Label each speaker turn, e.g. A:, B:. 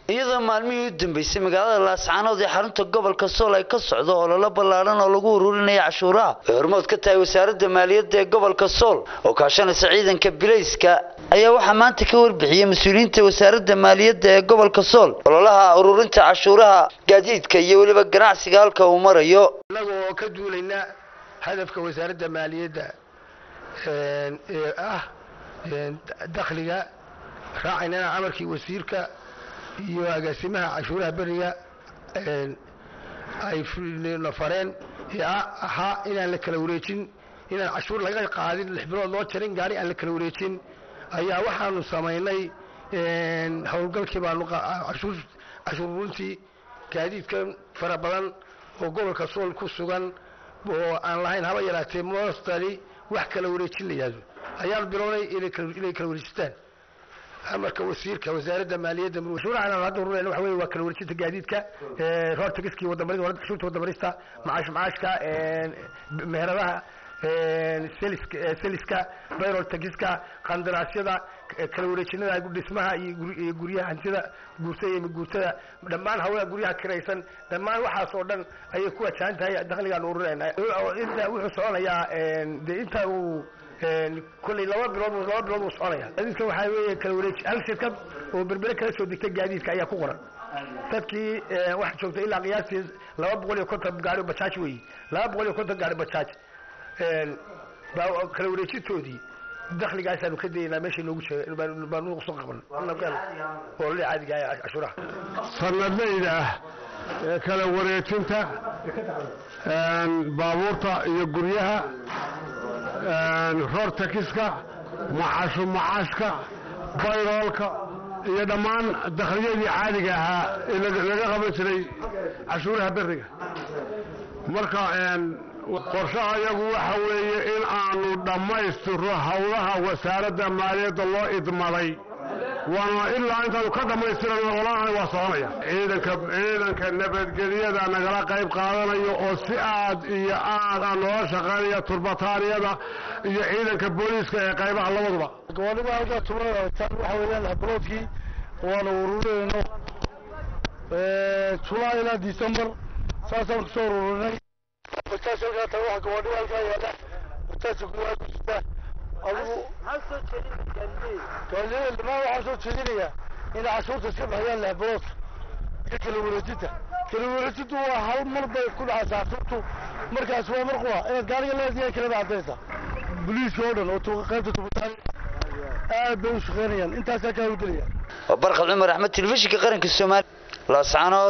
A: iyadoo maalmihii u dambeysay magaalada laascaanood ee xarunta gobolka sool ay ka socdo ololo ballaaran oo lagu ururinaya cashuuraha ay hormood ka tahay wasaaradda maaliyadda ee gobolka sool oo kaashanaysa ciidanka bilayska ayaa waxaa maanta ka warbixiyey mas-uuliyiinta wasaaradda maaliyadda ee gobolka sool ololaha ururinta cashuuraha gaadiidka iyo weliba ganacsiga halka uu marayo
B: innaga oo ka duulayna hadafka wasaaradda maaliyadda ee ah dakhliga raacaynana amarkii wasiirka iyo agaasimaha cashuuraha beriga ay na fareen ee ahaa inaan la kala wareejin inaan cashuur laga qaadin lix bilood loo jarin gaari aan la kala wareejin ayaa waxaanu samaynay howlgalkii baanu cashuur cashuurruntii gaadiidka fara badan oo gobolka sool ku sugan oo aan lahayn haba yaraatee mostali wax kala wareejin la yihahdo ayaan bilownay inay kala wareejistaan amarka wasiirka wasaaradda maaliyadda cashuurahan aan hadda ururayna waxa weye waa kala wareejinta gaadiidka roortagiskii wadamarid cashuurta wadamarista macaash macaashka meheradaha seliska bayrol tagiska qandaraasyada kala wareejinada dhismaha iyo guryaha hantida guurtada iyo guurtada dhammaan hawlaha guryaha kiraysan dhammaan waxaas oo dhan ayay ku wajahan tahay dakhligaan ururayna inta wuxuu soconayaa de inta uu kolley laba bilood laba bilood uu soconaya gaadiidka waxaa weeye kala wareeji hal shirkad oo berbere kala soo degtay gaadiidka ayaa ku qoran dadkii waxa joogta ilaa qiyaastii laba boqol iyo konton gaari bajaaj weeye laba boqol iyo konton gaari bajaaj kala wareejintoodii dakhligaasaanu ka daynaa meesha noogu baanu soo qaban olole caadiga ah cashuuraha
C: sanadlayda ah ee kala wareejinta baabuurta iyo guryaha roortakiska macashu macaashka bayroolka iyo dhammaan dakhliyadii caadiga ahaa ee laga qaban jiray cashuuraha beriga marka qorshaha iyagu waxa weeye in aanu dhammaystiro howlaha wasaaradda maaliyadda loo idmaday waana ilaa intaanu ka dhammaystirano olanahay waa soconaya ciidanka ciidanka nabadgelyada nagala qayb qaadanayo oo si aad iyo aad aan noola shaqaynaya turbataaniyada iyo ciidanka booliiska ee qaybaha labaduba
D: gobolnima halkaa tumanaya waxa weeyaan habroodkii waanu ururinayno julaay ilaa december saasaan kusoo ururinay bajaaj halkaa taga waxa gobolnima halkaa yaala bajaajka kuwaa ku jirta adigu gaaliyeeda dhamaan waxaan soo jeedinayaa inay cashuurta iska bixiyaan lehbiloodka iyo kala wareejinta kala wareejintu waa hal mar bay ku dhacaysaa cashuurtu markaas waa mar quwa inaad gaariga leediyahay kalaba caddaysa boliiska oo dhan oo qaybta tubataani aad bay u shaqaynayaan intaasaa kaa hawlgelaya
A: waa barkad cumar axmed telefishinka qaranka soomaaliya laascaanood